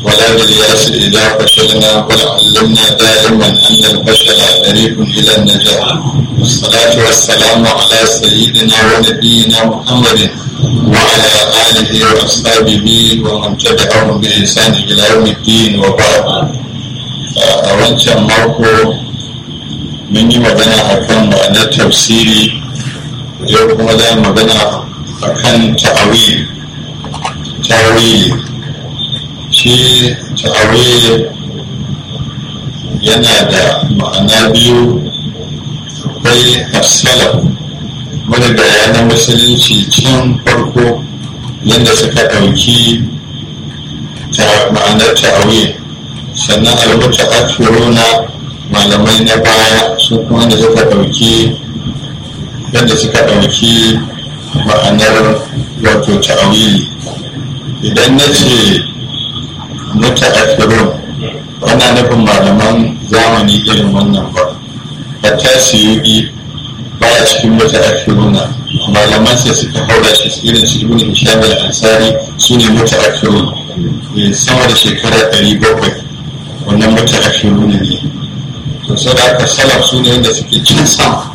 ولا بالياس إذا فشلنا ولعلمنا دائما أن الفشل طريق إلى النجاح والصلاة والسلام على سيدنا ونبينا محمد وعلى آله وأصحابه ومن تبعهم بإحسان إلى يوم الدين وبعد أولا ماركو من magana akan ma'anar tafsiri yau kuma za magana akan ta'awili ta'awili shi ta'awili yana da ma'ana biyu akwai assalam wani bayanan musulunci can farko yadda suka ɗauki ma'anar ta'awili sannan albuta akiruna malamai na baya su kuma da suka ɗauki yadda suka ɗauki ma'anar wato ta'awili idan na ce muta akirun wana nufin malaman zamani irin wannan ba a tasiri baya cikin muta akiruna malaman sai suka haura shi irin su ibn hisham al-ansari su ne muta akirun sama da shekara 700 wannan muta akiruna ne to sai da aka salaf su ne wanda suke cin sama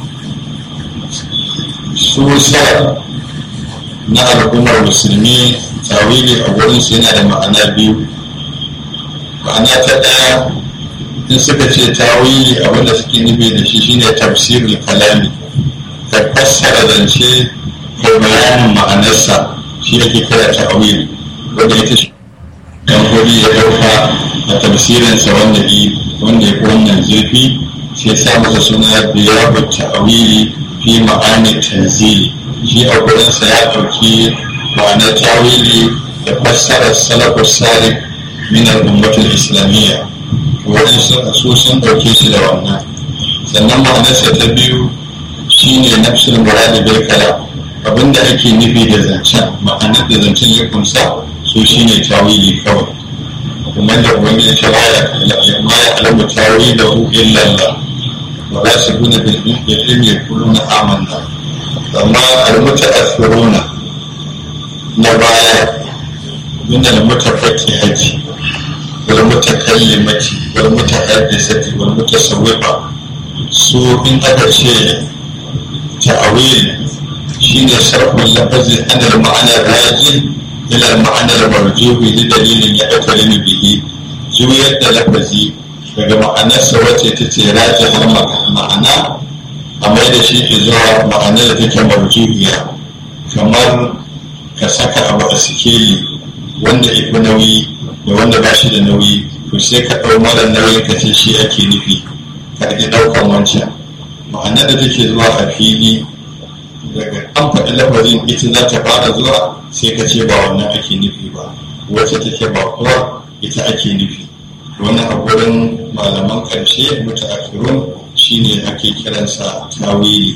su salaf na al'ummar musulmi tawili a wurin su yana da ma'ana biyu ma'ana ta ɗaya in suka ce tawili abinda suke nufi da shi shine tafsirul kalami ka fassara zance da bayanin ma'anarsa shi ake kira tawili wanda ita shi dan ya ɗauka a tafsirinsa wanda wanda ya fi wannan zurfi sai sa masa suna biyabu ta'awili fi ma'ani tanzili shi a gurinsa ya ɗauki ma'anar tawili da fassarar salafus salih min al-ummatul islamiyya wurin su sun ɗauke shi da wannan sannan ma'anarsa ta biyu shine nafsul muradi bil kalam abinda ake nufi da zancen ma'anar da zancen ya kunsa su shine tawili kawai kuma da ubangiji ta baya ma ya alamu tawi da hu illallah wa la shakuna bil ilmi yaquluna amanna amma al mutaathiruna na baya min al mutafakkihati wal mutakallimati wal mutahaddisati wal mutasawwifa su in aka ce ta'awil shine sharhul lafazi an al ma'ana rajin ila ma'anar marjuhi da dalilin ya ɗaukarin bihi juyar da lafazi daga ma'anarsa wacce ta ce raji har ma'ana a mai da shi ke zuwa ma'anar da take marjuhiya kamar ka saka abu a sikeli wanda ifi nauyi da wanda ba shi da nauyi to sai ka ɗau mara nauyi ka ce shi ake nufi ka ɗauki ɗaukan wancan ma'anar da take zuwa a fili daga an faɗi lafazin ita za ta fara zuwa sai ka ce ba wannan ake nufi ba wacce take ba kuwa ita ake nufi wannan a gurin malaman ƙarshe mutaakhirun shine ake kiransa tawili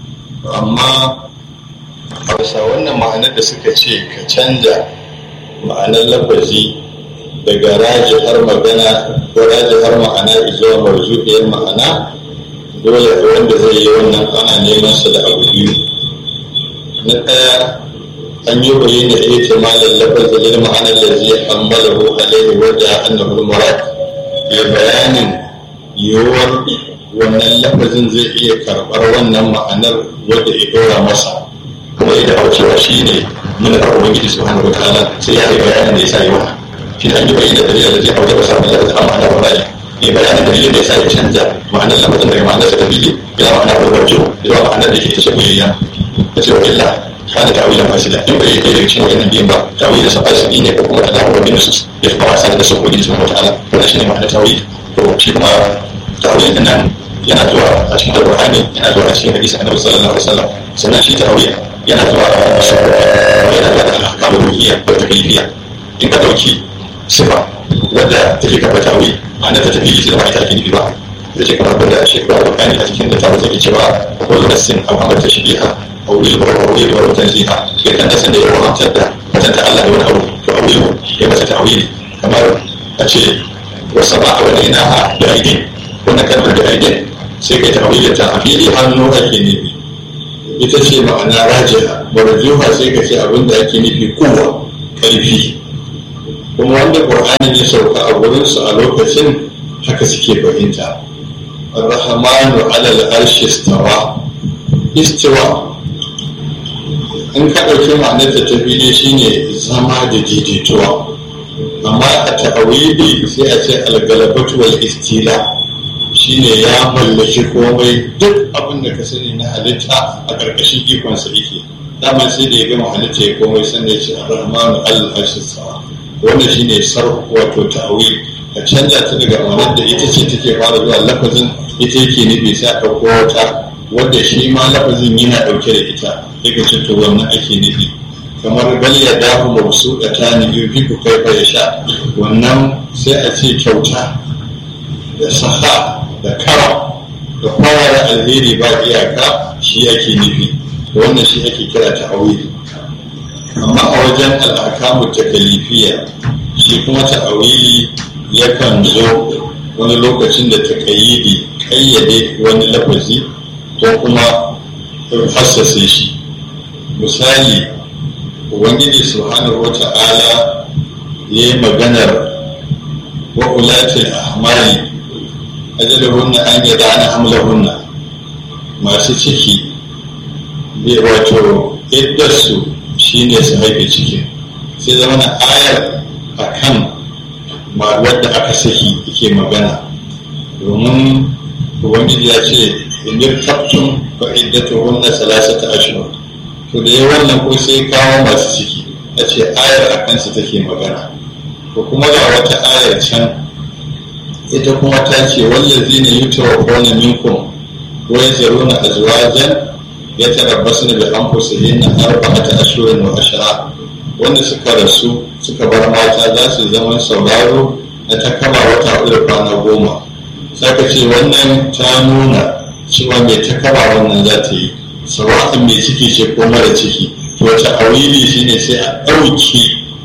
amma a bisa wannan ma'anar da suka ce ka canja ma'anar lafazi daga raji har magana ko raji har ma'ana zuwa marzuƙiyar ma'ana dole wanda zai yi wannan ana neman sa da abu biyu na ɗaya an yi bayi da ita malar lafazi lil ma'anar da zai hammala hu alaihi wadda annahu murad ya bayanin yiwuwar wannan lafazin zai iya karɓar wannan ma'anar wadda ya ɗora masa kuma ya dawo cewa shi ne muna da ubangiji subhanahu wa ta'ala sai ya yi bayanin da ya sa yi wannan shi ne an yi bayi da dalilin da zai hau da wasa da lafazin amma ana murad ya bayanin dalilin da ya sa ya canza ma'anar lafazin daga ma'anar sa ta fili ya ma'ana da wajen ya ma'anar da ke ta shagoyayya ta ce wa illa kana ta'awilan fasila in bai yi daga cikin wannan biyan ba ta'awilin sa fasili ne ko kuma da dawo da nusus ya fi wasa da su ubangiji subhanahu wa ta'ala wannan shine ma'anar ta'awil to shi kuma ta'awil din nan yana zuwa a cikin alqur'ani yana zuwa a cikin hadisi annabi sallallahu alaihi wasallam sannan shi ta'awil yana zuwa a cikin yana zuwa da ahkamul ruhiyya da taklifiyya in ka dauki sifa wadda take kafa ta'awil ma'anar ta tafi ita ba ita ake nufi ba da ce kamar da shekara alqur'ani a cikin da ta wuce cewa ko nassin aw amr tashbiha أو الوحي والتنزيها كان تسند يوم أمتد فتنت الله دون أو تؤوله يبقى تأويل كما أشي والسماء بنيناها بأيدين wannan kalmar da aidin sai kai tawilin ta a fili hannu ake nufi ita ce ma'ana rajiha warjuha sai ka ce abin da ake nufi kowa karfi kuma wanda ƙur'anin ya sauka a wurinsu a lokacin haka suke fahimta rahmanu alal arshi istawa istawa in ka ɗauki ma'anarta ta fili shine zama da daidaituwa amma a ta'awili sai a ce algalabatu wal istila shine ya mallaki komai duk abin da ka sani na halitta a ƙarƙashin ikonsa yake dama sai da ya gama halitta ya komai sannan ya ce ar-rahmanu al-arshi sawa wannan shine sarf wato ta'awil ka canza ta daga ma'anar da ita ce take fara zuwa lafazin ita yake nufi sai a ɗauko wata wadda shi ma lafazin yana ɗauke da ita yake ce to wannan ake nufi kamar bal ya dafu mabsu da ta ni yufi ku kai fa ya sha wannan sai a ce kyauta da saha da kara da kwara alheri ba iyaka shi ake nufi wannan shi ake kira ta awili amma a wajen al'akamu takalifiya shi kuma ta awili yakan zo wani lokacin da ta kayyade kayyade wani lafazi ko kuma hassase shi misali ubangiji subhanahu wa ta'ala ya yi maganar wa ulatil ahmali ajalahunna an yada ana hamlahunna masu ciki bai wato iddarsu shine su haife cikin sai zama na ayar a kan wadda aka saki yake magana domin ubangiji ya ce inir tabtun fa iddatu hunna salasata ashhur to da yawan nan ko sai kawo masu ciki a ce ayar a kansu take magana to kuma ga wata ayar can ita kuma ta ce wallazi ne yutawaffawna minkum wa yazaruna azwajan yatarabbasna bi anfusihinna arba'ata ashhurin wa ashara wanda suka rasu suka bar mata za su zama sauraro na ta kama wata hudu da kwana goma saka ce wannan ta nuna cewa mai ta kama wannan za ta yi sawa'in mai ciki ce ko mara ciki to ta awili shine sai a ɗauki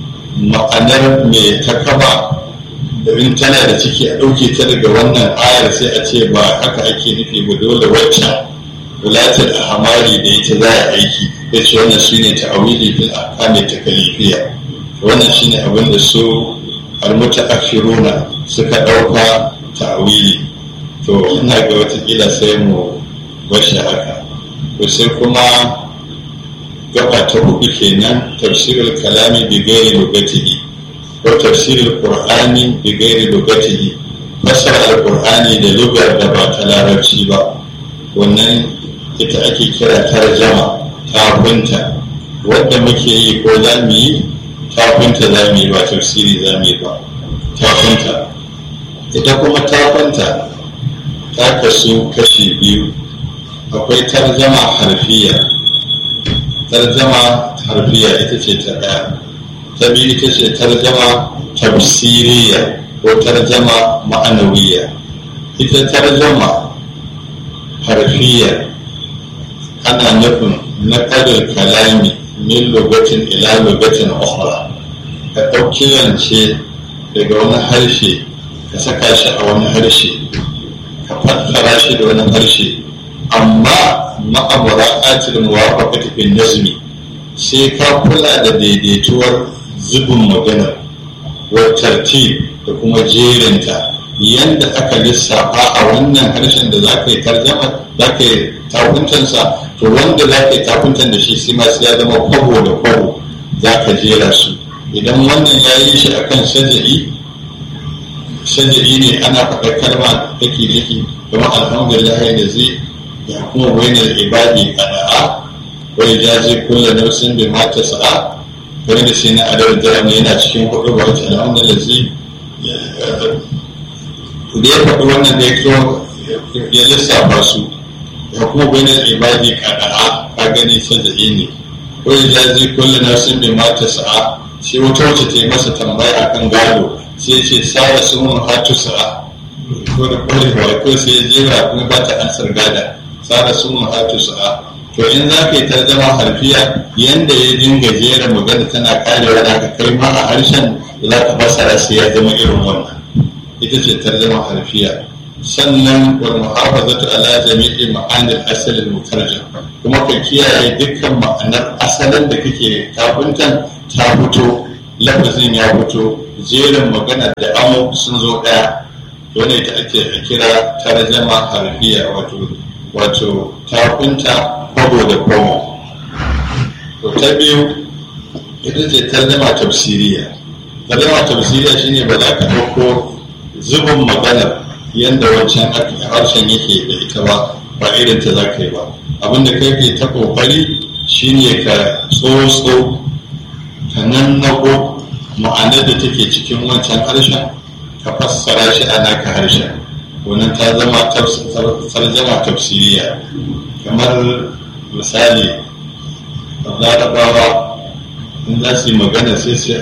ma'anar mai ta kama in tana da ciki a ɗauke ta daga wannan ayar sai a ce ba haka ake nufi ba dole waccan wulatar a hamari da ita za a aiki ya ce wannan shi ne ta'awili fil ahkami ta kalifiya wannan shi ne abin da su almuta afiruna suka ɗauka ta'awili to ina ga watakila sai mu bashi haka to sai kuma gaba ta hudu kenan tafsirul kalami bi gairi lugatihi ko tafsirul qur'ani bi gairi lugatihi fasara alqur'ani da lugar da ba ta larabci ba wannan ita ake kira tarjama tafinta wadda muke yi ko za mu yi tafinta za mu yi ba tafsiri za mu yi ba tafinta ita kuma tafinta ta kasu kashi biyu akwai tarjama harfiya tarjama harfiya ita ce ta ɗaya ta biyu ita ce tarjama tafsiriya ko tarjama ma'anawiya ita tarjama harfiya ana nufin na ƙarin kalami min lokacin ila lokacin ukhra ka ɗauki zance daga wani harshe ka saka shi a wani harshe ka fassara shi da wani harshe amma ma'amura atil muwafaqati bin nazmi sai ka kula da daidaituwar zubin maganar wa tartib da kuma jerinta yanda aka lissafa a wannan harshen da za ka yi tarjama za ka yi takuntansa to wanda za ka yi takuntan da shi sai ma sai ya zama kwabo da kwabo za ka jera su idan wannan ya yi shi akan saja'i saja'i ne ana faɗa kalma take nufi kamar alhamdulillah da zai ya kuma wainar ibadi ada'a wai jaji kulla nausin bi mata sa'a wani da shi na adar da yana cikin hudu ba wata alhamdulillah zai da ya faɗi wannan da ya kiro ya lissafa su ya kuma bayanin ibadi kaɗa'a ka gani saja'i ne ko ya jazi kulle na sun bi mata sa'a sai wata wacce ta yi masa tambaya akan gado sai ce sara sun mun hatu sa'a ko da kore ba ko sai ya jera kuma ba ta ansar gada sara sun mun hatu sa'a to in za ka yi tarjama harfiya yanda ya dinga jera magana tana karewa da ka kai ma a harshen da za ka fassara sai ya zama irin wannan ita ce tarjama harfiya sannan wal muhafazatu ala jami'i ma'anil asal al mutarjam kuma ka kiyaye dukkan ma'anar asalin da kake kafuntan ta fito lafazin ya fito jerin magana da amo sun zo ɗaya wanda ita ake kira tarjama harfiya wato wato takunta kwabo da kwamo to ta biyu ita ce tarjama tafsiriya tarjama tafsiriya shine ba za ka ɗauko zubin maganar yadda wancan harshen yake da ita ba ba irin ta za ka yi ba abinda kai ke ta ƙoƙari shine ka tsotso ka nannago ma'anar da take cikin wancan harshen ka fassara shi a naka harshen wannan ta zama tarjama tafsiriya kamar misali larabawa in za su yi magana sai su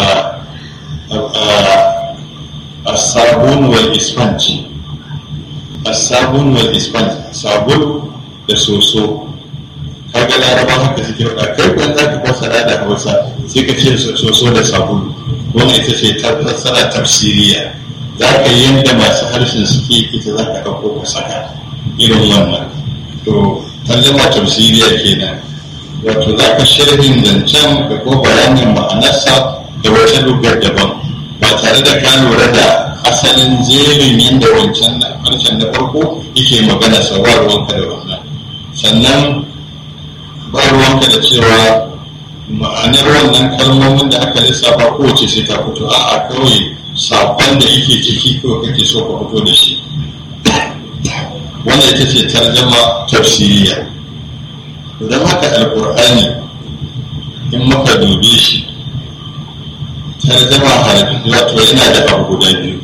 a sabon wal isfanci a sabon wal isfanci sabon da soso kaga laraba haka suke faɗa kai kwan za ka fassara da hausa sai ka ce soso da sabulu wannan ita ce ta fassara tafsiriya za ka yi yadda masu harshen suke ita za ka ɗauko ka saka irin wannan to tarjama tafsiriya kenan wato za ka sharhin zancen da ko bayanin ma'anarsa da wata lugar daban ba tare da ka lura da asalin jerin yadda wancan harshen na farko yake magana sa ba ruwanka da wannan sannan ba ruwanka da cewa ma'anar wannan kalmomin da aka lissafa kowace sai ta fito a'a kawai sakon da yake ciki ko kake so ka fito da shi wannan ita ce tarjama tafsiriya don haka alkur'ani in muka dube shi tarjama harafi wato yana da abu guda biyu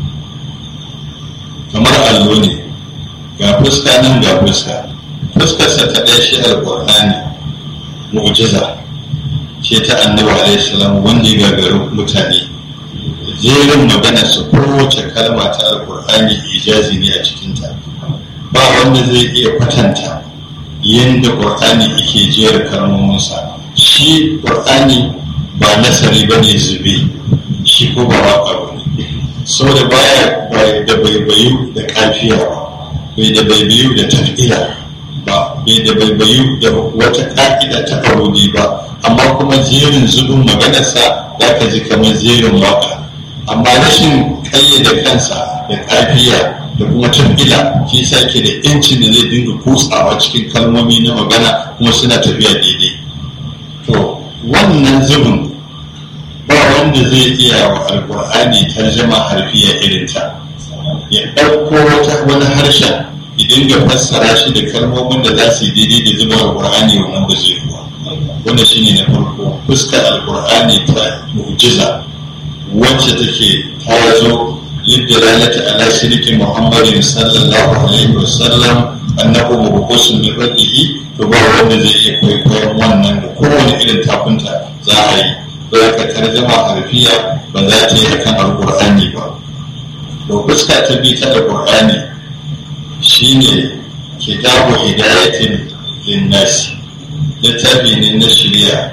kamar allo ne ga fuska nan ga fuska fuskarsa ta ɗaya shi alkur'ani mu'jiza ce ta annabi alaihi salam wanda ya gagaru mutane jerin magana su kowace kalma ta alkur'ani ijazi ne a cikinta ba wanda zai iya kwatanta yadda ƙur'ani yake jera kalmominsa shi ƙur'ani ba nasari ba ne zube shi ko ba waka ba ne saboda baya da baibayu da kafiya bai da baibayu da tafila ba bai da baibayu da wata ƙa'ida ta arodi ba amma kuma jerin zubin maganarsa za ka ji kamar jerin waka amma rashin ƙayyade kansa da kafiya da kuma tafila shi sa ke da yancin da zai dinga kutsawa cikin kalmomi na magana kuma suna tafiya daidai to wannan zubin ba wanda zai iya wa alkur'ani tarjama harfiya irin ta ya ɗauko wata wani harshen idan ga fassara shi da kalmomin da za su yi daidai da zuba alkur'ani wannan ba zai kuwa wanda shine na farko fuskar alkur'ani ta mu'jiza wacce take ta zo للدلالة على سلك محمد صلى الله عليه وسلم أنه مبقوس من ربه فبا wanda zai iya kwaikwayon wannan da kowane irin takunta za a yi za ka tarjama harfiya ba za ta yi akan alƙur'ani ba to fuska ta bi ta alƙur'ani shine kitabu hidayatin linnasi littafi ne na shirya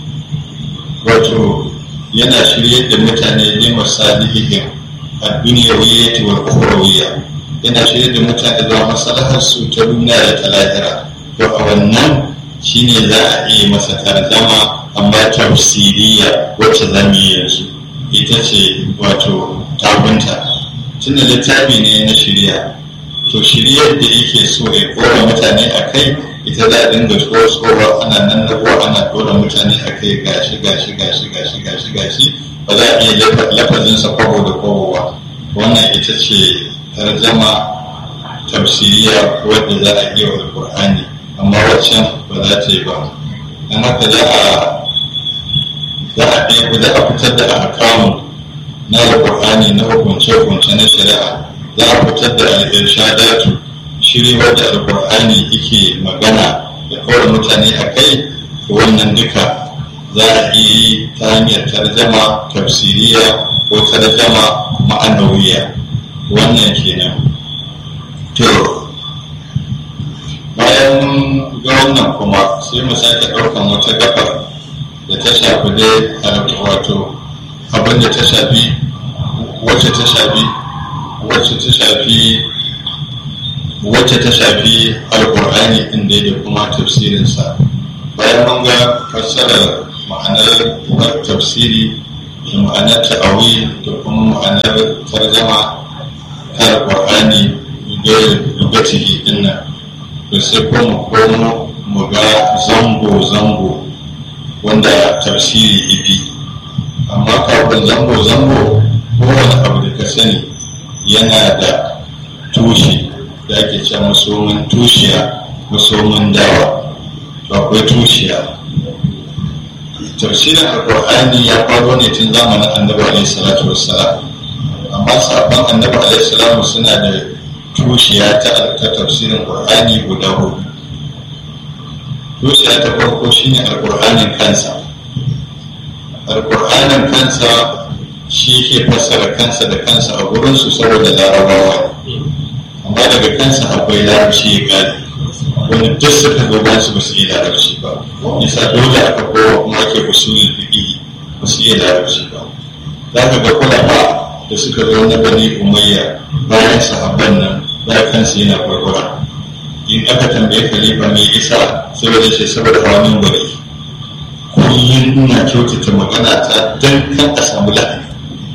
wato yana shiryar da mutane ne masalihihim الدنيوية والأخروية yana shirya da mutane zuwa masalahar su ta duniya da ta lahira to a wannan shine za a iya masa tarzama amma tafsiriya wacce za mu yi yanzu ita ce wato tabunta tunda littafi ne na shirya to shiryar da yake so ya kora mutane a kai ita za a dinga tsohuwa ana nan na ana kora mutane a kai gashi gashi gashi gashi gashi gashi ba za a iya lafazinsa kwabo da kwabo ba wannan ita ce tarjama tafsiriya wadda za a iya wa alkur'ani amma waccan ba za ta yi ba don haka za a za a ɗaya za a fitar da akamu na alkur'ani na hukunce-hukunce na shari'a za a fitar da al'irshadatu shiri wadda alkur'ani yake magana da kawai mutane a kai wannan duka za a iya yi ta hanyar tarjama tafsiriya ko tarjama ma'anawiya wannan kenan to bayan ga wannan kuma sai mu sake ɗaukan wata gabar da ta shafi dai wato abin da ta shafi wacce ta shafi wacce ta shafi wacce ta shafi alkur'ani ɗin dai da kuma tafsirinsa bayan mun ga fassarar ma'anar tafsiri da ma'anar ta'awi da kuma ma'anar tarjama ta alƙur'ani lugatihi din nan to sai ko mu komo mu ga zango-zango wanda tafsiri ibi amma kafin zango-zango kowane abu da ka sani yana da tushe da ake ce masomin tushiya masomin dawa to akwai tushiya tafsirin alkur'ani ya faro ne tun zamanin annabi alaihi salatu wassalam amma sabon annabi alaihi salamu suna da tushiya ta tafsirin qur'ani guda hudu tushiya ta farko shine alkur'anin kansa alkur'anin kansa shi ke fassara kansa da kansa a gurinsu saboda larabawa amma daga kansa akwai larabci ya gane wani duk suka zo ba su ba su yi larabci ba nisa dole aka kowa kuma ake usulul fiqh ba su yi larabci ba za ka ga kulama da suka zo na bani umayya bayan sahabban nan da kansu yana gwargwara in aka tambaye khalifa mai isa saboda shi saboda hawa min bari kullum ina kyautata magana ta dan kan a samu lahani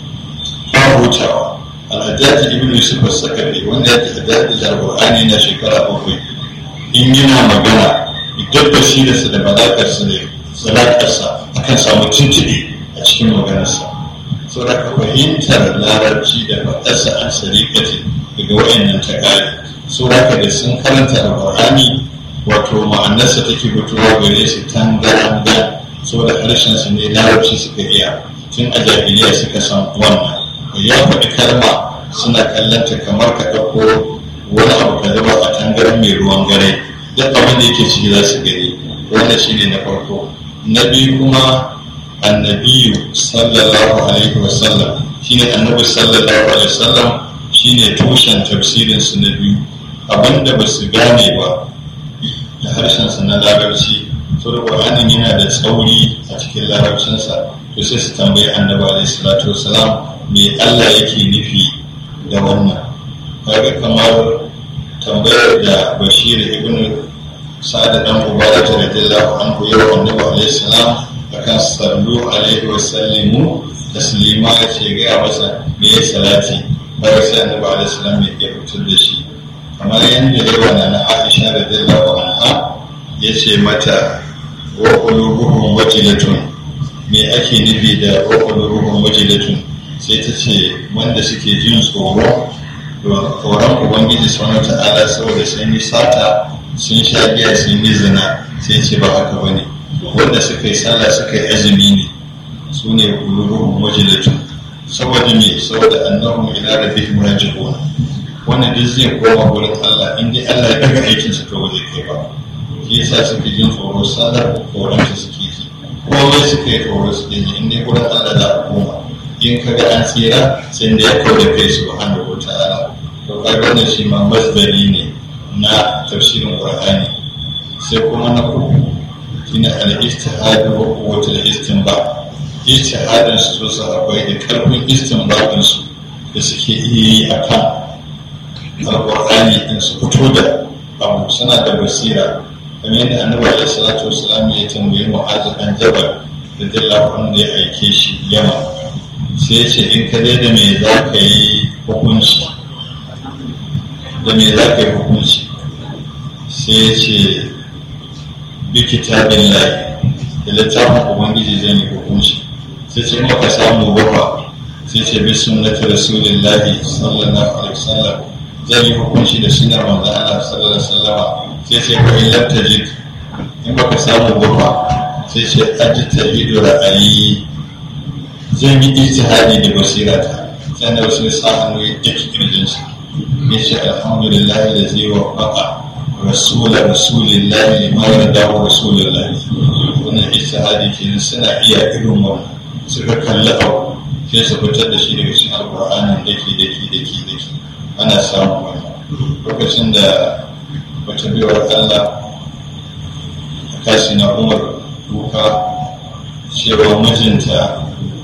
ba hutawa al'ajaji ibn yusuf as-sakari wanda ya tafi da alqur'ani na shekara bakwai in yana magana idan basirarsa da malakarsa ne salatarsa akan samu tuntuɓe a cikin maganarsa sau da ka fahimtar larabci da faɗarsa an sarikati daga wayannan ta ƙari sau da ka da sun karanta alƙur'ani wato ma'anarsa take fitowa gare su tangaranga sau da harshensu ne larabci suka iya tun a jahiliya suka san wannan ya faɗi kalma suna kallanta kamar ka ɗauko wani abu ka zuba a tangaran mai ruwan gare duk abin da yake ciki za su gani wanda shi ne na farko na biyu kuma annabiyu sallallahu alaihi wasallam shine annabi sallallahu alaihi wasallam shine tushen tafsirin su na biyu abinda ba su gane ba da harshen sa na larabci to da qur'anin yana da tsauri a cikin larabcinsa to sai su tambayi annabi alaihi salatu wasalam me Allah yake nufi da wannan kaga kamar tambayar da bashir ibn sa'ad dan ubadah radiyallahu anhu ya annabi alaihi salam akan sallu alaihi wa sallimu taslima ya ce ga masa me ya salati bayan sai annabi alaihi salam ya fitar da shi kamar yadda yawa na na Aisha radiyallahu anha ya ce mata wa qulubuhum wajilatun me ake nufi da wa qulubuhum wajilatun sai ta ce wanda suke jin tsoro tsoron ubangiji subhanahu ta'ala saboda sun yi sata sun sha giya sun yi zina sai ce ba haka bane wanda suka yi sallah suka yi azumi ne su ne kulubuhum wajilatun saboda me saboda annahum ila rabbihim raji'un wannan duk zai koma gurin Allah in dai Allah ya daga aikin sa to ba zai kai ba shi yasa suke jin tsoro sallar tsoron su suke ji komai suka yi tsoro suke ji in dai gurin Allah za a koma in ka ga an tsira sai da ya kawo da kai subhanahu wa ta'ala to kaga wannan shi ma masdari ne na tafsirin qur'ani sai kuma na uku shine al-ijtihad wa quwwatul istinba ijtihadin su su akwai da karfin istinbadin su da suke iya yi akan alqur'ani din su fito da abu suna da basira kamar yadda annabi alaihi salatu wassalam ya tambayi mu'adh dan jabal radiyallahu anhu ya aike shi yamma sai ce in ka dai da me za ka yi hukunci da me za ka yi hukunci sai ce bi kitabin lai da littafin ubangiji zai yi hukunci sai ce maka samu bafa sai ce bi sunnati rasulillahi sallallahu alaihi wasallam zai yi hukunci da sunnar manzon Allah sallallahu alaihi wasallam sai ce ko in lam tajid in baka samu bafa sai ce ajtahidu ra'ayi zan yi ijtihadi da basirata sai da wasu sa hannu ya daki kirjinsa ya ce alhamdulillah da zai wa faƙa rasular rasulillahi lima yarda wa rasulillahi wannan ijtihadi kenan suna iya irin wannan suka kalli abu sai su fitar da shi daga cikin alƙur'anin daki daki daki daki ana samun wannan lokacin da wata biyar Allah kashi na umar duka cewa mijinta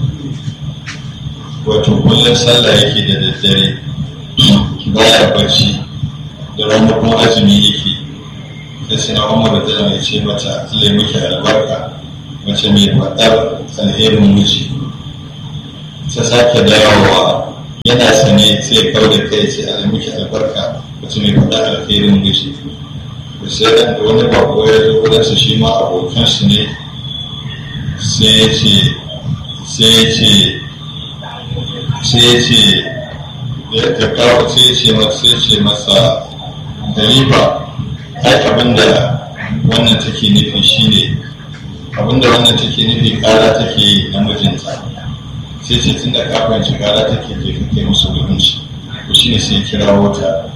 wato kullum sallah yake da daddare baya barci da ranar kuma azumi yake da sina umar da ya ce mata Allah miki albarka mace mai faɗar alherin miji ta sake dawowa yana sane sai kawo da kai ce ana miki albarka wacce mai faɗa alkhairin gashi da sai da wani bako ya zo wurinsa shi ma abokansu ne sai ya ce sai ya ce sai ya ce da kawo sai ya ce masa sai ya ce masa gariba ai abinda wannan take nufi shine abinda wannan take nufi kara take yi na mijinta sai ce tun da ka fahimci kara take je kake musu hukunci to shine sai kira wata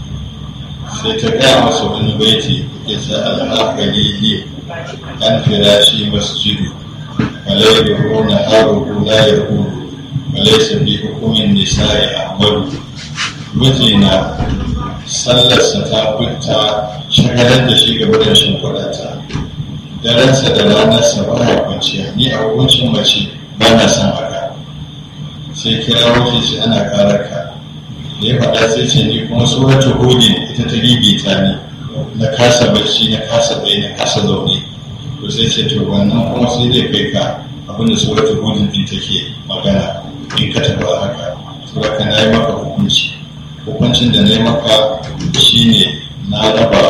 sai ta gaya masa wani baiti ya ce al'akari ne an fira shi masjidu malai da rona haruhu la ya hudu malai sabi hukumin nisa'i ahmadu mijina sallarsa ta fita shagalar da shi gaba da shimfiɗata daransa da ranarsa ba ya kwanciya ni a hukuncin mace ba na son haka sai kira wuce shi ana ƙarar ka da ya faɗa sai ce ni kuma suratul hudin ita ta gigita ni na kasa barci na kasa bai na kasa zaune to sai ce to wannan kuma sai zai kai ka abinda suratul hudin din take magana in ka tafi haka saboda na yi maka hukunci hukuncin da na yi maka shine na raba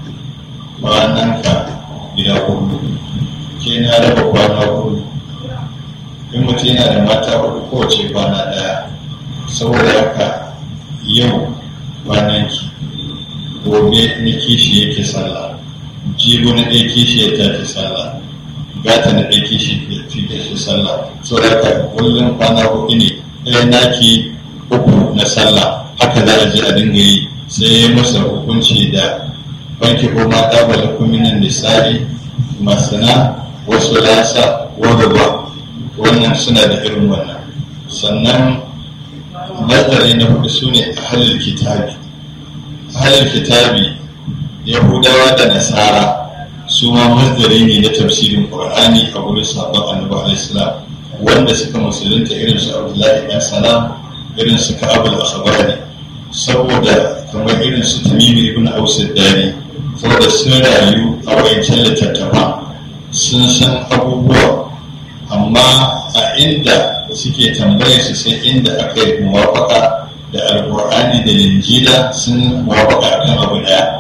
kwananka gida hudu ke na raba kwana hudu in mutum yana da mata hudu kowace kwana daya saboda haka yau kwananki gobe na kishi yake sallah jibo na ɗaya kishi ya tafi sallah gata na ɗaya kishi ya tafi sallah saboda haka kullum kwana hudu ne ɗaya naki uku na sallah haka za a je a dinga yi sai ya masa hukunci da banki ko mata ba da kuminan nisa'i masana wasu lasa wadda wannan suna da irin wannan sannan nazari na hudu su ne ahalil kitabi ahalil kitabi yahudawa da nasara su ma mazdari ne na tafsirin qur'ani a wurin sabon annabi alaihissalam wanda suka musulunta irin su abdullahi dan salam irin su ka'abul akhbari saboda kamar irin su tamimi ibn aus dari saboda sun rayu a wayancan littattafa sun san abubuwa amma a inda suke tambaya su sai inda aka yi muwafaka da alkur'ani da linjila sun muwafaka kan abu daya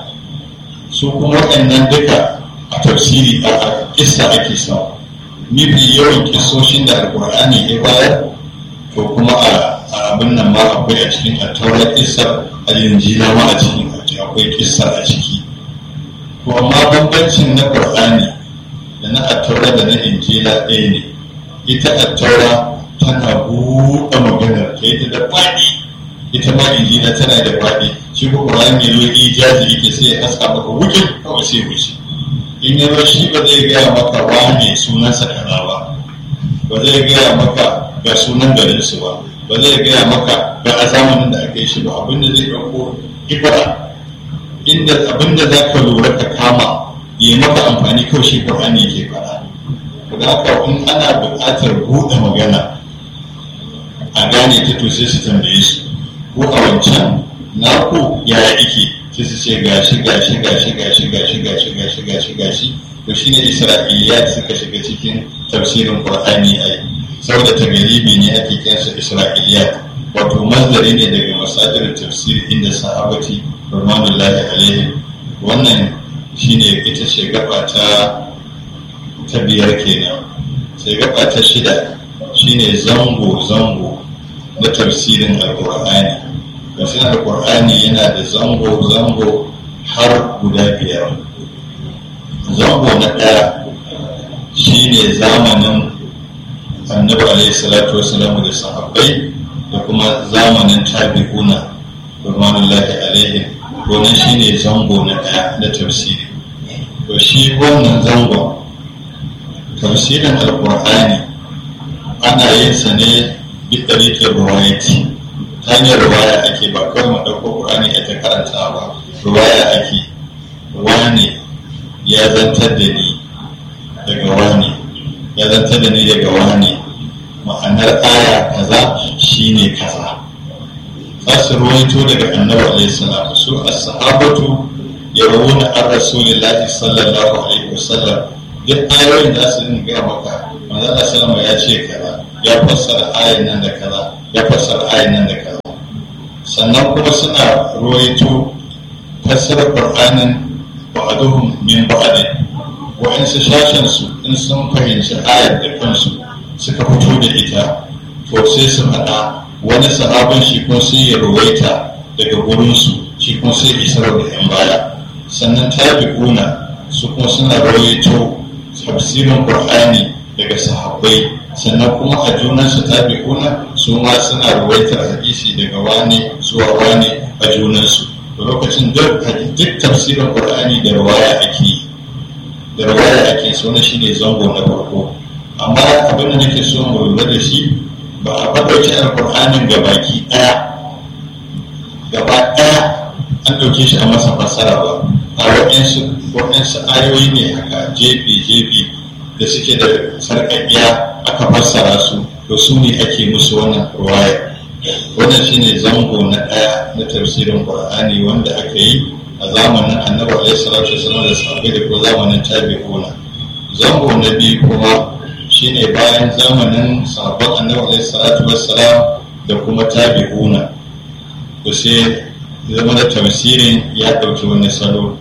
su kuma waɗannan duka a tafsiri a kissa ake samu mafi yawan kissoshin da alkur'ani ya bayar to kuma a abin nan ma akwai a cikin attaurar kissar a linjila ma a cikin akwai kissar a ciki to amma bambancin na qur'ani da na attaura da na injila ɗaya ne ita attaura tana buɗe maganar ta ita da faɗi ita ma injila tana da faɗi shi ko qur'ani ya zo ijazi yake sai ya haska maka wuce kawai sai wuce in ya shi ba zai gaya maka wane sunansa kaza ba ba zai gaya maka ga sunan garinsu ba ba zai gaya maka ga a zamanin da aka yi shi ba abinda zai ɗauko ibara inda abinda za ka lura ka kama yi maka amfani kawai shi Qur'ani yake faɗa da haka in ana buƙatar buɗe magana a gane ta to sai su tambaye su ko a wancan naku yaya ike sai su ce gashi gashi gashi gashi gashi gashi gashi gashi gashi to shine Isra'iliya suka shiga cikin tafsirin Qur'ani ai saboda tagaribi ne ake kiransa Isra'iliya wato mazari ne daga masajir tafsir inda sahabati rahmanullahi alaihim wannan shine ita ce gaba ta ta biyar kenan sai gaba ta shida shine zango zango na tafsirin alkur'ani tafsirin alkur'ani yana da zango zango har guda biyar zango na ɗaya shine zamanin annabi alaihi salatu wasalam da sahabbai da kuma zamanin tabi'una rahmanullahi alaihim wannan shine zango na ɗaya na tafsiri to shi wannan zangon tafsirin alkur'ani ana yin sa ne bi ɗariƙin ruwayati ta hanyar ruwaya ake ba kawai mu ɗauko ƙur'ani a ta karanta ba ruwaya ake wane ya zantar da ni daga wane ya zantar da ni daga wane ma'anar aya kaza shine kaza za su ruwaito daga annabi alaihi salam su as-sahabatu yarawuna an rasulillahi sallallahu alaihi wasallam duk ayoyin da su dinga gaya maka manzo Allah sallama ya ce kaza ya fassara ayan nan da kaza ya fassara ayan nan da kaza sannan kuma suna ruwaito fassarar qur'anin ba'aduhum min ba'adin wa'ansu shashen su in sun fahimci ayar da kansu suka fito da ita to sai su faɗa wani sahabin shi kuma sai ya ruwaita daga gurinsu shi kuma sai isar da yan baya sannan tabi'una su kuma suna rawaito tafsirin qur'ani daga sahabbai sannan kuma a junansu tabi'una su ma suna rawaitar hadisi daga wane zuwa wane a junansu da lokacin duk tafsirin qur'ani da rawaya ake da rawaya ake so na shine zango na farko amma abin da nake so mu lura da shi ba a faɗauki alƙur'anin ga baki ɗaya gaba ɗaya an ɗauke shi a masa fassara ba a waɗansu waɗansu ayoyi ne haka jefi-jefi da suke da sarƙaƙiya aka fassara su to su ne ake musu wannan ruwaya wannan shine zango na ɗaya na tafsirin qur'ani wanda aka yi a zamanin annabi alaihi salatu wasallam da sahabbai da ko zamanin tabi'una zango na biyu kuma shine bayan zamanin sahabban annabi alaihi salatu wassalam da kuma tabi'una to sai zama da tafsirin ya ɗauki wani salo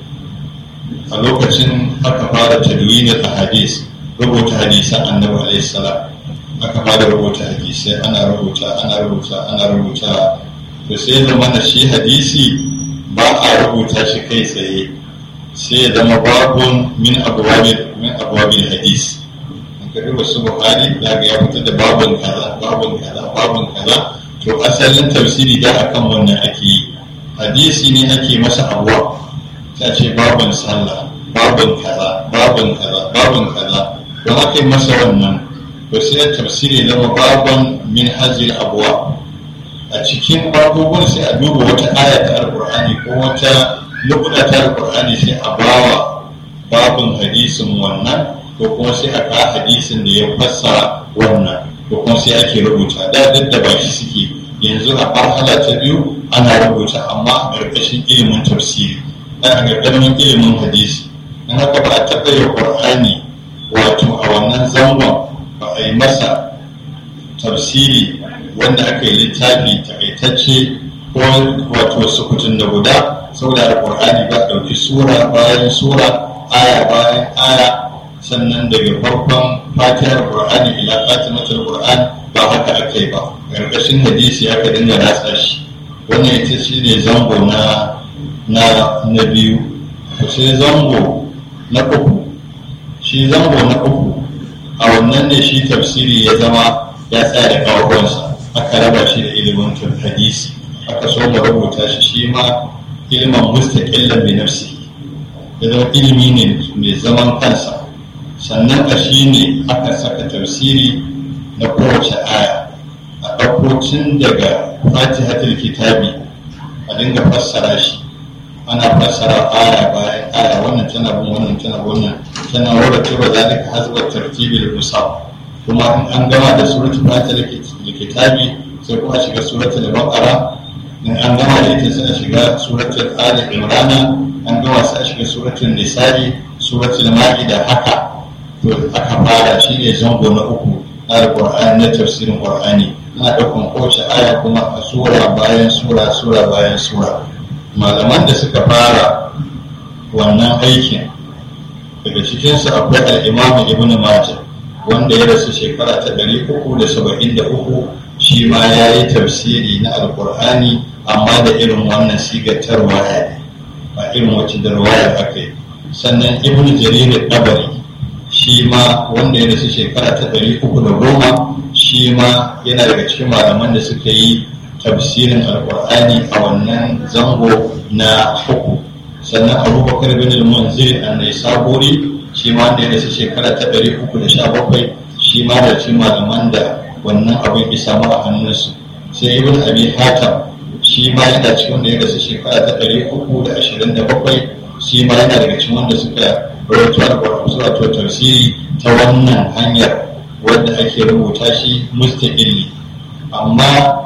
a lokacin aka fara tadwinin a hadis rubuta hadisan annabi alaihi salam aka fara rubuta hadisai ana rubuta ana rubuta ana rubuta to sai zama da shi hadisi ba a rubuta shi kai tsaye sai ya zama babun min abwabil min abwabil hadis ka duba su buhari za ga ya fitar da babun kaza babun kaza babun kaza to asalin tafsiri da akan wannan ake yi hadisi ne ake masa abuwa ta ce babun sallah babun kaza babun kaza babun kaza don aka yi masa wannan to sai tafsiri zama babun min hajjil abuwa a cikin abubuwan sai a duba wata aya ta alkur'ani ko wata lokuta ta alkur'ani sai a bawa babun hadisin wannan ko kuma sai a kawo hadisin da ya fassara wannan ko kuma sai ake rubuta da duk da ba shi suke yanzu a farhala ta biyu ana rubuta amma a ƙarƙashin ilimin tafsiri dan a ƙarƙashin ilimin hadisi in haka ba a taɓa yi ƙur'ani wato a wannan zangon ba a yi masa tafsiri wanda aka yi littafi takaitacce ko wato sukutun da guda saboda alƙur'ani ba ɗauki sura bayan sura aya bayan aya sannan daga farkon fatihar qur'ani ila fatimatul qur'an ba haka aka yi ba ƙarƙashin hadisi aka dinga ratsa shi wannan ita shi ne zango na na na biyu sai zango na uku shi zango na uku a wannan ne shi tafsiri ya zama ya tsaya da kawakonsa aka raba shi da ilimin hadisi aka so mu rubuta shi shi ma ilimin mustaqillan bi nafsi ya zama ilimi ne mai zaman kansa sannan a shi ne aka saka tafsiri na kowace aya a ɗauko tun daga fatihatul kitabi a dinga fassara shi ana fassara aya bayan aya wannan tana bin wannan tana wannan tana wadda tura zalika hasba tartibil musab kuma in an gama da suratul fatihatul kitabi sai kuma shiga suratul baqara in an gama da ita sai a shiga suratul ali imrana an gama sai a shiga suratul nisa'i suratul ma'ida haka to aka fara shi ne zango na uku na alƙur'ani na tafsirin ƙur'ani na ɗaukan kowace aya kuma a sura bayan sura sura bayan sura malaman da suka fara wannan aikin daga cikinsu akwai al'imam ibn majah wanda ya rasu shekara ta ɗari uku da saba'in da uku shi ma ya yi tafsiri na alƙur'ani amma da irin wannan sigatar waya ne ba irin wacce da waya aka yi sannan ibn jarir ɗabari shi ma wanda ya rasu shekara ta ɗari uku da goma shi ma yana daga cikin malaman da suka yi tafsirin alkur'ani a wannan zango na uku sannan abubakar bin al-munzir an saburi shi ma wanda ya rasu shekara ta ɗari uku da sha bakwai shi ma da cikin malaman da wannan abin ya samu a hannunsu sai ibn abi hatam shi ma yana cikin wanda ya rasu shekara ta ɗari uku da ashirin da bakwai shi ma yana daga cikin wanda suka rawaito alƙur'ani wato tafsiri ta wannan hanyar wadda ake rubuta shi mustaqilli amma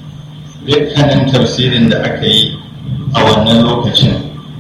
dukkanin tafsirin da aka yi a wannan lokacin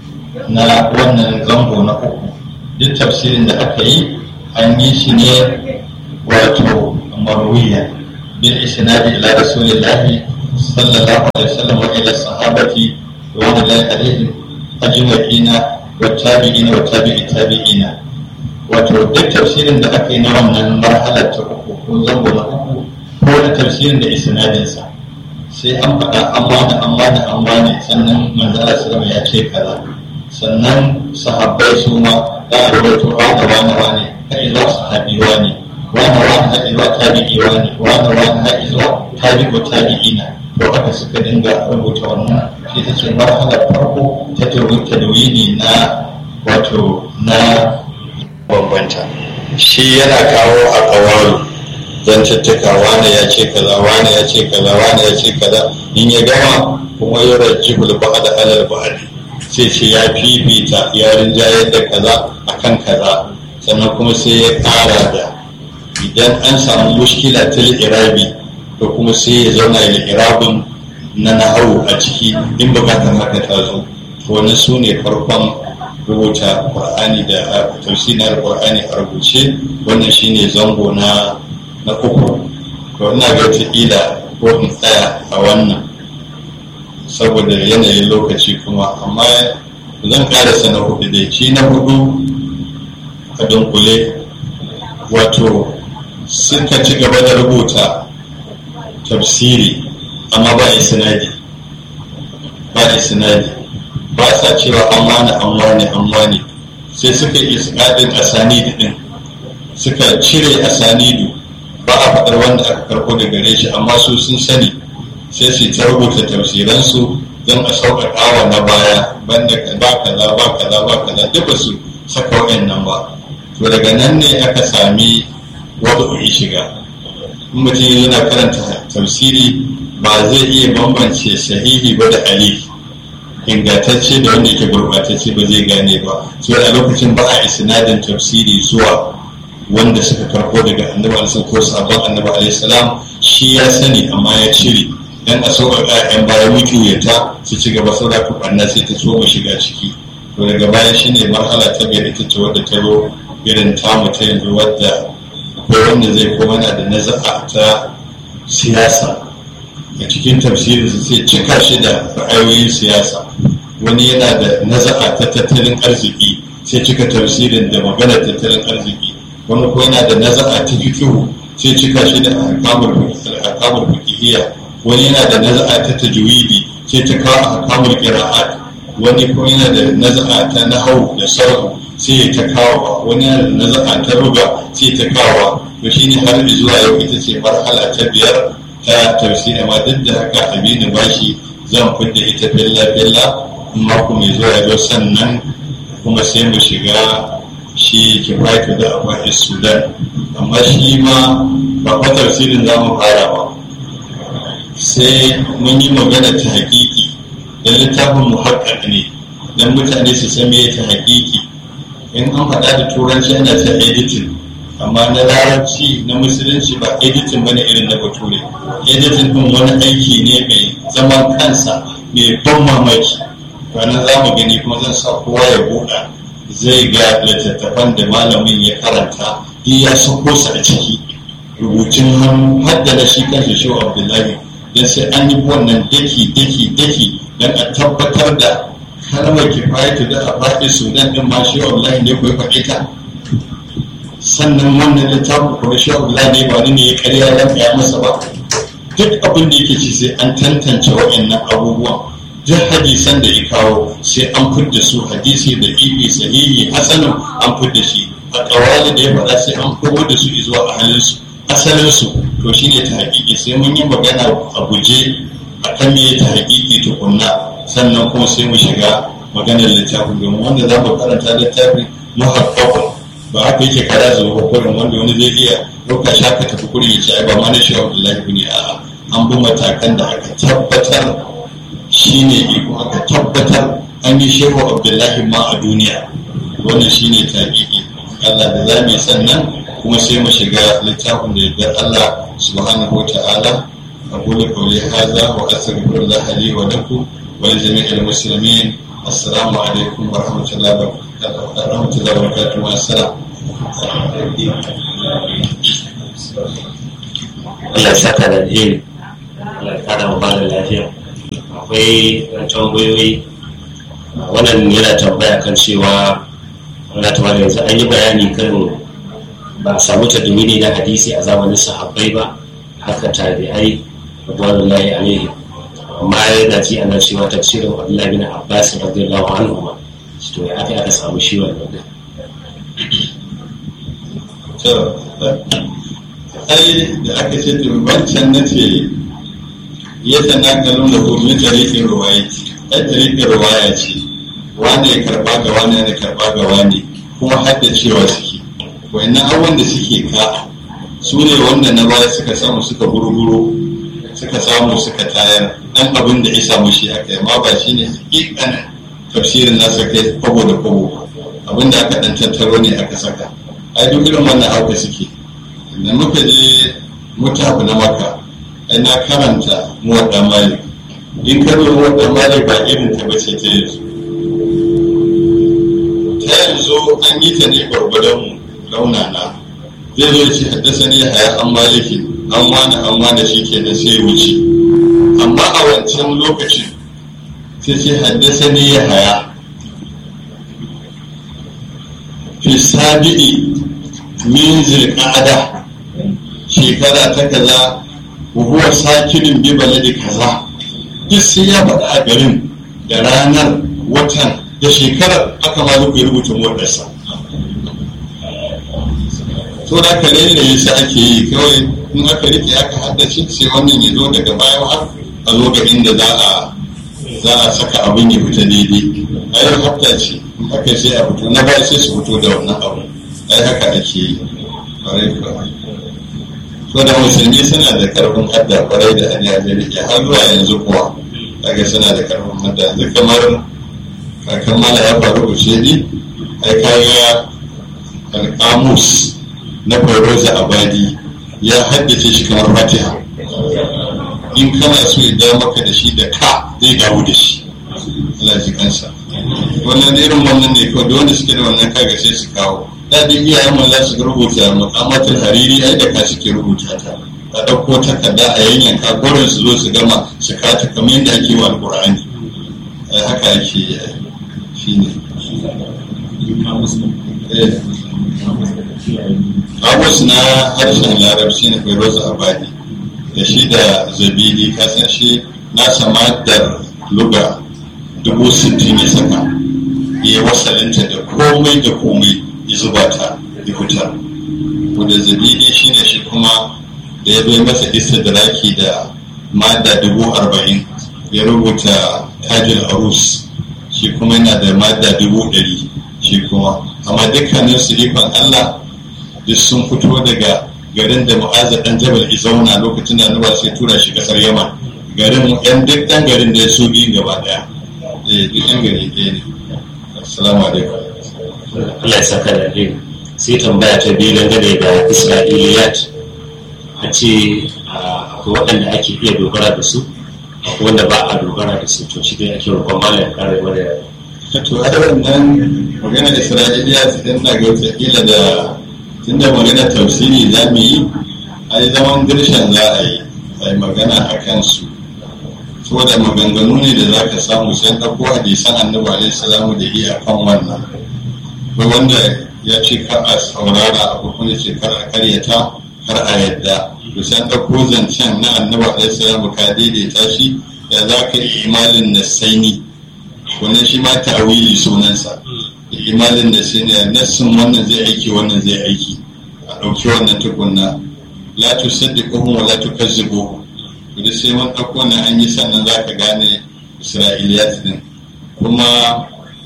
na wannan zango na uku duk tafsirin da aka yi an yi shi ne wato marwiya bil isnadi ila rasulillahi sallallahu alaihi wasallam wa ila sahabati wa ala alaihim ajma'ina wa tabi'ina wa tabi'i tabi'ina wato duk tafsirin da aka yi na wannan marhalar ta uku ko zango na uku ko da tafsirin da isnadinsa sai an faɗa an wani an wani an wani sannan manzala sallama ya ce kaza sannan sahabbai su ma za a rawaito wani wani wani har zuwa sahabi wani wani wani har zuwa tabi'i wani wani wani har zuwa tabi'u tabi'ina to haka suka dinga rubuta wannan ita ce marhalar farko ta tawili na wato na bambanta shi yana kawo a kawaru zantuttuka wane ya ce kaza wane ya ce kaza wane ya ce kaza in ya gama kuma ya rajji bulba da alal ba'adi sai ce ya fifita ya rinjayar da kaza akan kaza sannan kuma sai ya ƙara da idan an samu mushkila ta irabi to kuma sai ya zauna da irabin na nahawu a ciki in bukatar haka ta zo to wannan su ne farkon rubuta qur'ani da tafsirin qur'ani a rubuce wannan shine zango na na uku to ina ga ila ko in tsaya a wannan saboda yanayin lokaci kuma amma zan karasa na hudu dai shi na hudu a dunkule wato suka ci gaba da rubuta tafsiri amma ba isnadi ba isnadi ba sa cewa an wani an wani an wani sai suka yi isnadin asanidu din suka cire asanidu ba a faɗar wanda aka karɓo da gare shi amma su sun sani sai su ta rubuta tafsiransu don a sauƙaƙa wa na baya banda ba kaza ba kaza ba kaza duk ba su saka waɗannan ba to daga nan ne aka sami wata uyi shiga in mutum yana karanta tafsiri ba zai iya bambance sahihi ba da alif ingantacce da wanda yake gurɓatacce ba zai gane ba sai a lokacin ba a isnadin tafsiri zuwa wanda suka karɓo daga annabi alisun ko sabon annabi alaihi salam shi ya sani amma ya cire dan a sauƙaƙa yan baya mukiyata su ci gaba saura kuɓanna sai ta so shiga ciki to daga baya shine marhala ta biyar ita ce wadda ta zo irin tamu ta yanzu wadda akwai wanda zai koma na da naza'a ta siyasa a cikin tafsirin su sai cika shi da ra'ayoyin siyasa wani yana da naza'a ta tattalin arziki sai cika tafsirin da magana tattalin arziki wani ko yana da naza'a ta fikihu sai cika shi da ahkamul fikihiyya wani yana da naza'a ta tajwidi sai ta kawo ahkamul qira'at wani ko yana da naza'a ta nahwu da sarhu sai ya ta kawo wani yana da naza'a ta ruga sai ta kawo to shine har zuwa yau ita ce marhala ta biyar ta tafsiri amma duk da haka aminu bashi zan fidda ita billa billa mako mai zuwa yau sannan kuma sai mu shiga shi kifayatu da akwai sudan amma shi ma ba kwa tafsirin za mu fara ba sai mun yi magana ta hakiki don littafin mu ne don mutane su san me ta hakiki in an faɗa da turanci ana ta editing amma na larabci na musulunci ba editing bane irin na bature editing din wani aiki ne mai zaman kansa mai ban mamaki ranar za mu gani kuma zan sa kowa ya buɗa zai ga littattafan da malamin ya karanta duk ya sako su a ciki rubutun hannu hadda na shi kanshi shi abdullahi don sai an yi wannan daki daki daki don a tabbatar da kalmar kifayatu da a faɗi sudan din ma shi abdullahi ne ko ya faɗi ta sannan wannan littafin kuma shi abdullahi ne ba ne ya karya ya ya masa ba duk abin da yake ci sai an tantance waɗannan abubuwan duk hadisan da ya kawo sai an fidda su hadisi da ibi sahihi hasanin an fidda shi a kawali da ya faɗa sai an komo da su zuwa ahalinsu asalinsu to shi ne ta hakiki sai mun yi magana a guje a kan me ta hakiki tukunna sannan kuma sai mu shiga maganar littafin domin wanda za mu karanta littafin muhakkakun ba haka yake kada zuwa kurin wanda wani zai iya ɗauka shaka tafi kurin ya ce ai ba ma na shi abdullahi ne a'a an bi matakan da aka tabbatar shi ne iko aka tabbatar an yi shehu abdullahi ma a duniya wannan shi ne tabi'i allah da za mu sannan kuma sai mu shiga littafin da yardar allah subhanahu wa ta'ala أقول قولي هذا وأستغفر الله لي ولكم ولجميع المسلمين السلام عليكم ورحمة الله ورحمة الله وبركاته والسلام Allah ya saka da alheri Allah ya kara wa da lafiya akwai tambayoyi wannan yana tambaya kan cewa wani ta yanzu an yi bayani kan ba a samu tadwini na hadisi a zamanin sahabbai ba haka tabi'ai radwanullahi alaihi amma yana ji ana cewa tafsirin Abdullahi bin Abbas radiyallahu anhu ma to ya aka aka samu shi wannan to ai da aka ce to wancan na ce ya tanakalun da kuma tarihin ruwayati ai tarihin ruwaya ce wanda ya karba ga wani ya karba ga wani kuma haddacewa suke wayannan abubuwan da suke ka su ne wanda na baya suka samu suka gurguro suka samu suka tayar dan abin da ya samu shi aka yi amma ba shi ne hakikanin tafsirin nasa kai kwabo da kwabo abin da aka dan tattaro ne aka saka ai duk irin wannan hauka suke da muka je mutafu na maka ai na karanta muwadda malik in ka zo muwadda malik ba irin ta bace ta yanzu ta yanzu an yi ta ne gwargwadon raunana zai zo ce haddasa ne haya an maliki an wani an wani shi ke da sai wuce amma a wancan lokacin sai ce haddasa ne ya haya fi sabi'i min zirƙada shekara ta kaza huwa sakinin bi baladi kaza duk sai ya faɗa a garin da ranar watan da shekarar aka ma zuku rubuta motarsa to da ka ne da yasa ake yi kawai in aka rike aka haddace sai wannan ya zo daga baya har a zo ga inda za a za a saka abin ya fita daidai ai hafta ce in aka sai a fito na baya sai su fito da wannan abu ai haka ake yi kwarai kwarai so da musulmi suna da karfin hadda kwarai da hanyar da rike har zuwa yanzu kuwa kaga suna da karfin hadda yanzu kamar kakan mala ya faru ushedi ai kaga alƙamus na fairoza abadi ya haddace shi kamar fatiha in kana so ya dawo maka da shi da ka zai dawo da shi Allah ji kansa wannan irin wannan ne kawai da wanda suke da wannan kaga sai su kawo daɗin iyayen mu za su rubuta mu'amatul hariri ai da ka suke rubuta ta a ɗauko takarda a yanyanka gurin su zo su gama su kata kamar yadda ake wa alƙur'ani haka ake yi shi ne Abbas na harshen larabci na Fairoza Abadi da shi da Zabidi kasan shi na samadar luga dubu sittin ya saka ya wasalinta da komai da komai ya zuba ta ya fitar. Wanda Zabidi shi ne shi kuma da ya bai masa istidraki da mada dubu arba'in ya rubuta tajil arus shi kuma yana da mada dubu ɗari shi kuma amma dukkanin su ikon Allah duk sun fito daga garin da mu'azza dan jabal zauna lokacin da annabawa sai tura shi kasar yaman garin yan duk dan garin da ya so biyu gaba daya eh duk yan gari ɗaya ne assalamu alaikum Allah ya saka da alheri sai tambaya ta biyu dangane da isra'iliyat a ce akwai waɗanda ake iya dogara da su akwai wanda ba a dogara da su to shi dai ake roƙon malam kare mana to a wannan magana isra'iliya su ɗin na ga wata da tunda magana tafsiri za mu yi a yi zaman dirshan za a yi a yi magana a kansu saboda maganganu ne da za ka samu sai ɗauko hadisan annabi alaihi salamu da iya kan wannan ko wanda ya ce kar a saurara abu kuma ce kar a karyata kar a yadda to sai ɗauko zancen na annabi alaihi salamu ka daidaita shi da za ka yi imalin nasaini wannan shi ma ta'awili sunansa imalin da sai ne nassin wannan zai aiki wannan zai aiki a ɗauki wannan tukunna la tu saddiquhum wa la tukazzibuhum to sai mun ɗauko wannan an yi sannan za ka gane isra'iliyat din kuma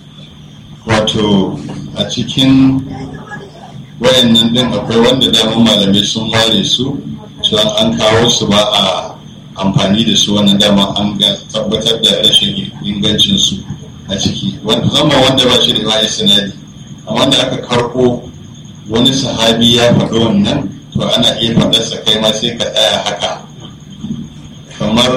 wato a cikin wayannan din akwai wanda dama malamai sun ware su cewa an kawo su ba a amfani da su wannan dama an tabbatar da rashin ingancin su a ciki zama wanda ba shi da bayan sinadi a wanda aka karko wani sahabi ya faɗi wannan to ana iya faɗarsa kai ma sai ka tsaya haka kamar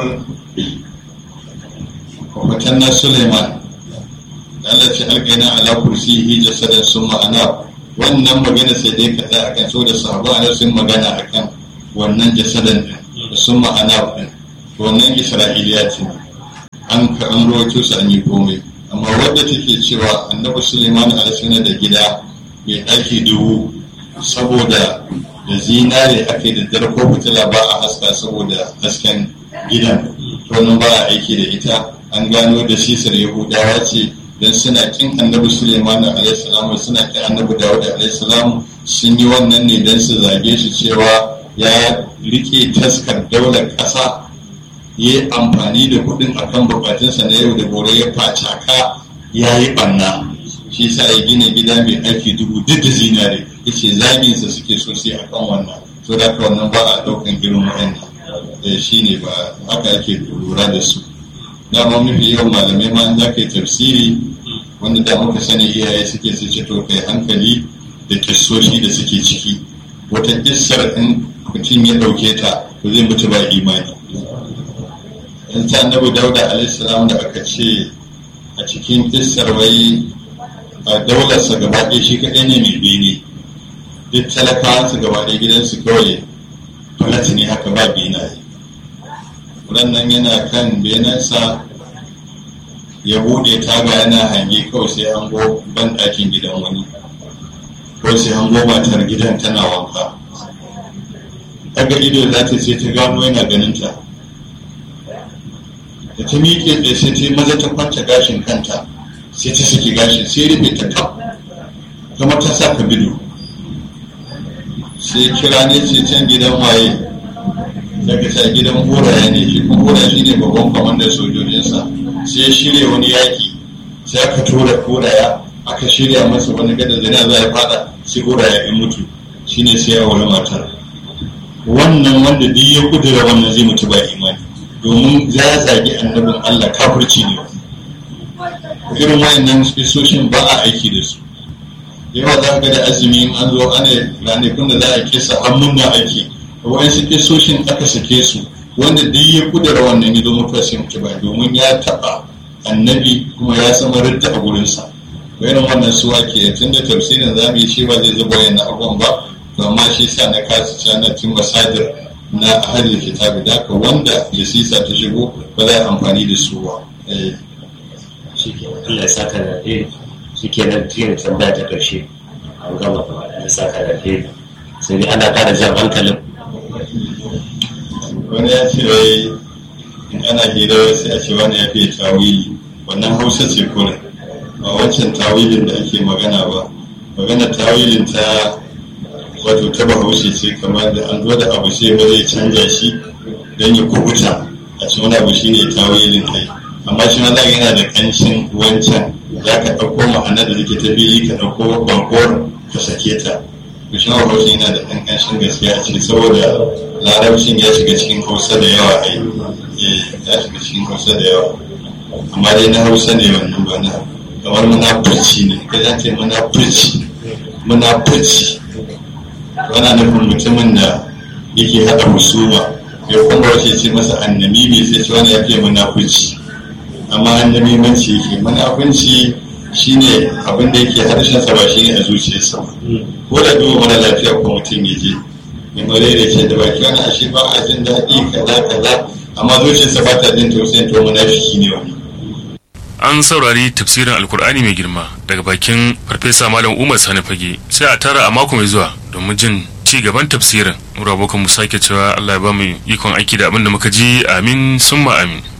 kwafatan na suleiman Allah ce alƙaina ala kursi hi jasadan sun ma'ana wannan magana sai dai ka tsaya akan so da sahabu ana sun magana akan wannan jasadan din sun ma'ana ɗin wannan isra'iliyatin an ka an rawaito su an yi komai amma wadda take cewa annabi suleiman alasuna da gida mai ɗaki dubu saboda da zinare ake da darko fitila ba a haska saboda hasken gidan wannan ba a aiki da ita an gano da sisar yahudawa ce don suna kin annabi suleiman alaihissalam suna kin annabi dawud alaihissalam sun yi wannan ne don su zage shi cewa ya rike taskar daular ƙasa ya yi amfani da kuɗin akan bukatunsa na yau da gobe ya facaka ya yi ɓanna shi sa ya gina gida mai aiki dubu duk da zinare ya ce zaginsa suke so sai a kan wannan so da haka wannan ba a ɗaukan irin wa'annan da shi ne ba haka ake lura da su dama mafi yawan malamai ma za ka yi tafsiri wanda da muka sani iyaye suke su ce to kai hankali da kissoshi da suke ciki wata kissar in mutum ya ɗauke ta to zai mutu ba imani in ta annabi dauda alaihissalam da aka ce a cikin kissar wai a daularsa gaba ɗaya shi kaɗai ne mai bene duk talakawansu gaba ɗaya gidansu kawai falat ne haka ba benaye nan yana kan benensa ya buɗe taga yana hange kawai sai an go ban ɗakin gidan wani kawai sai an go matar gidan tana wanka daga ido za ta sai ta gano yana ganin ta da ta miƙe da sai ta yi maza ta kwanta gashin kanta sai ta saki gashin sai rufe ta kaf kuma ta sa ka bido sai kira ne ce can gidan waye daga sa gidan horaya ne shi kuma horaya shi ne babban kwamandan sojojinsa sai ya shirya wani yaƙi sai aka tura horaya aka shirya masa wani gada zina za ya fada sai horaya ya mutu shine sai ya wani matar wannan wanda duk ya kudura wannan zai mutu ba imani domin za ya zagi annabin Allah kafirci ne irin wayannan spisoshin ba a aiki da su yawa za ga da azumi in an zo ana ranakun da za a kisa hannun na ake wayansu spisoshin aka sake su wanda duk ya kudura wannan ya zo mutuwa sai mutu ba domin ya taba annabi kuma ya sama ridda a gurinsa irin wannan su ake tun da tafsirin za mu yi shi ba zai zuba wayannan abubuwan ba to amma shi sa na kasu cana tun masadir na ahalin kitabi da haka wanda ya sisa ta shigo ba za a amfani da su ba Allah ya saka da alheri shi ke nan tiyan tambaya ta ƙarshe an gama gaba da ya saka da alheri sai dai ana ƙara jan hankalin wani ya ce wai in ana hira sai a ce wani ya fiye tawili wannan hausa ce kura ba wancan tawilin da ake magana ba magana tawilin ta wato ta bahaushe ce kamar da an zo da abu sai ba zai canja shi don ya kubuta a cikin wani abu shine tawilin kai amma shi ma yana da kanshin wancan za ka ɗauko ma'anar da take ta biyu ka ɗauko bakuwar ka sake ta to shi ma bahaushe yana da ɗan kanshin gaskiya a ciki saboda larabcin ya shiga cikin hausa da yawa ai ya shiga cikin hausa da yawa amma dai na hausa ne wannan ba na kamar munafurci ne ka ce munafurci munafurci ana nufin mutumin da yake haɗa husuma ya kuma wace ce masa annabi mai sai ce wani ya fiye munafunci amma annabi manci yake munafunci shine abin da yake harshen sa ba shine a zuciyarsa ko da duba mara lafiya ko mutum ya je mai mare da ce da baki wani ashe ba a jin daɗi kaza kaza amma zuciyarsa ba ta jin tausayin to munafiki ne wani an saurari tafsirin alkur'ani mai girma daga bakin farfesa malam umar sani fage sai a tara a mako mai zuwa domin jin ci gaban tafsirin mura abokan mu sake cewa allah ya ba mu ikon aiki da abin da muka ji amin summa amin